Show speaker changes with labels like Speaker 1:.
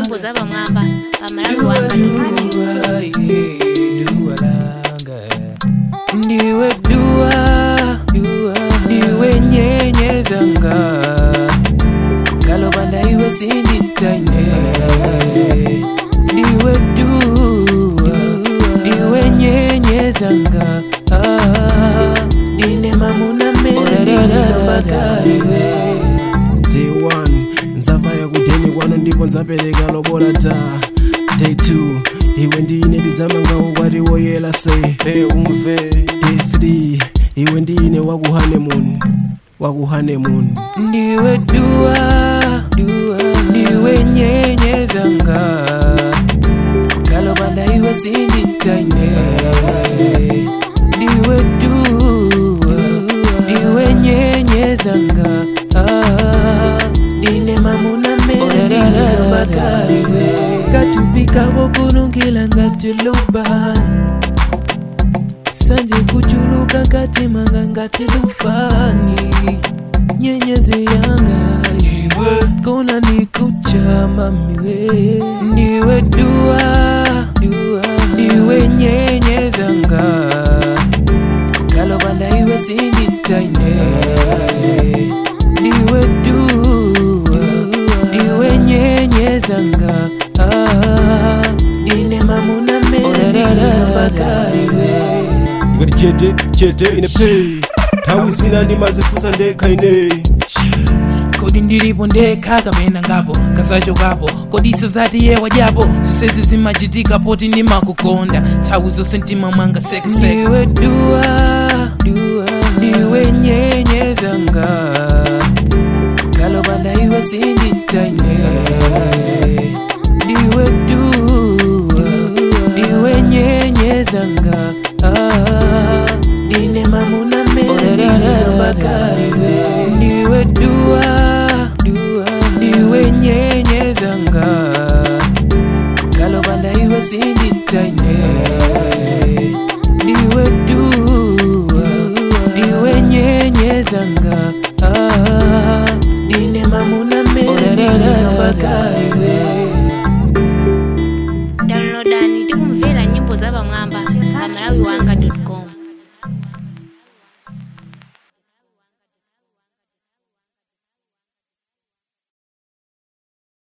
Speaker 1: nyimbo zapamwamba pamalawi wanga
Speaker 2: ndiwe dua ndiwe nyenyezanga kalobanda iwe sinditaine ndiwe dua ndiwe nyenyezanga Ah, ndine mamuna menelilobakaiwe
Speaker 3: day 1 nzava yakudeni kwano ndipo nzapereka lobola ta day 2 iwe ndine ndidzamanga ukwati woyela se hey, umve day 3 iwe ndine wakuhanemuni wakuhanemuni
Speaker 2: ndiwe dua ndiwe nyenyezanga kalobanda iwe sinditaine ndiwe dua ndiwe nyenyezanga Ah, ndine mamuna menelilobakaiwe katupikako kunungila ngatilubani sanje kuchuluka katimanga ngatilufani nyenyezi yanga iwe kona nikucha mamiwe ndiwe dua ndiwe nyenyezanga kalobanda iwe sinditaine ndiwe dua ndiwe nyenyezanga Ah, ndine mamuna menelilobakaiwe
Speaker 3: ikati chete chete ine pay nthawi zina ndimazifunsa ndekha ine
Speaker 2: kodi ndilipo ndekha kapena ngapo kasachokapo kodi iso zati yewa japo zonsezi zimachitika poti ndimakukonda nthawi zonse mtima mwanga sekeseke ndiwe dua ndiwe nyenyezanga kalobanda iwe sinditaine ndiwe dua ndiwe nyenyezanga Ah, ndine mamuna menelilobakaiwe ndiwe dua ndiwe nyenyezanga kalobanda iwe sinditaine ndiwe dua ndiwe nyenyezanga Ah, ndine mamuna menelilobakaiwe
Speaker 1: downloadani tikumvera nyimbo zapamwamba pamalawi wanga com